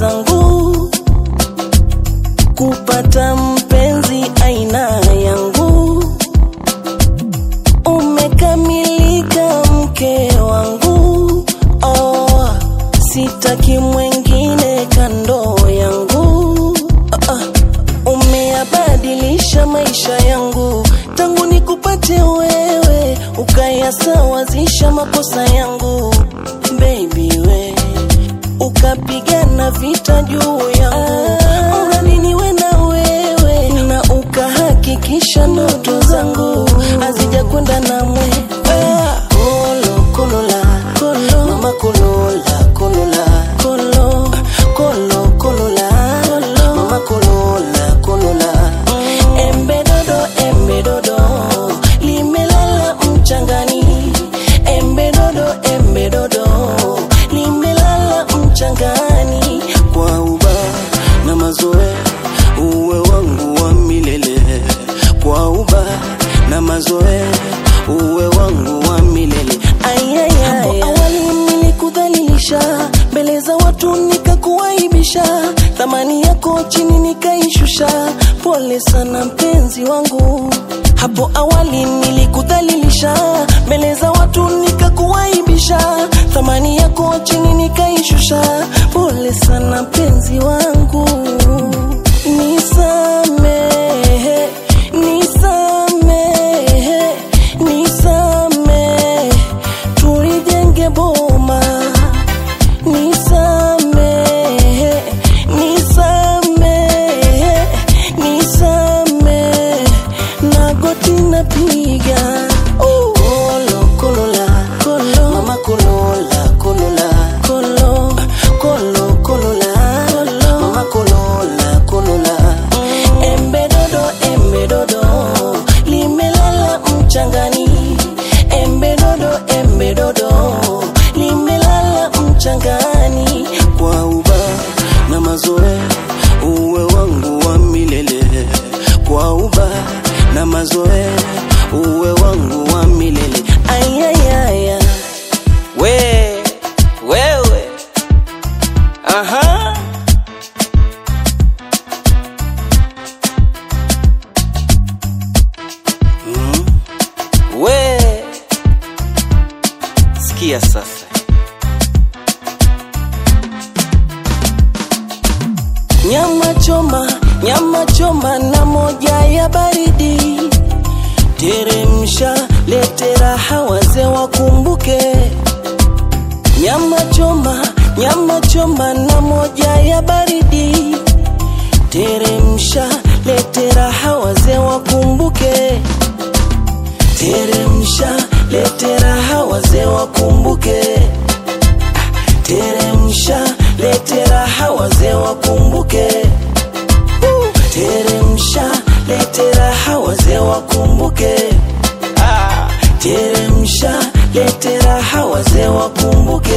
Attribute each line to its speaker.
Speaker 1: zangu kupata mpenzi aina yangu. Umekamilika mke wangu, oh, sitaki mwengine kando yangu. Ah, ah, umeyabadilisha maisha yangu tangu nikupate wewe, ukayasawazisha makosa yangu baby we ukapigana vita juu yangu urani niwe na wewe na ukahakikisha ndoto zangu hazija kwenda na mwe Ah, kolo kolola kolo mama kolola kolola kolo kolo kolola kolo mama kolola kolola embe dodo embe dodo limelala mchangani embe dodo embe dodo limelala mchangani kwa uba na mazoe uwe wangu wa milele kwa uba na mazoe uwe wangu wa milele hapo awali nilikudhalilisha mbele za watu nikakuaibisha thamani yako chini nikaishusha pole sana mpenzi wangu hapo awali nilikudhalilisha mbele za watu nikakuaibisha thamani yako chini nikaishusha pole sana mpenzi wangu nisamehe nisamehe nisamehe tulijenge boma nisamehe nisamehe nisamehe na goti napiga kolo kolola kolo mama kolola kolola kolo kolo kolola kolo mama kolola kolola embe dodo embe dodo limelala mchangani embe dodo embe dodo limelala mchangani kwa uba na mazoe uwe wangu wa milele kwa uba na mazoe uwe wangu wa milele ayayaya we wewe aha mm. we sikia sasa nyama choma nyama choma na moja ya baridi teremsha lete raha wazee wakumbuke nyama choma nyama choma na moja ya baridi teremsha lete raha wazee wakumbuke teremsha lete raha wazee wakumbuke teremsha lete raha wazee wakumbuke Uh, teremsha lete raha wazee wakumbuke Ah, teremsha lete raha wazee wakumbuke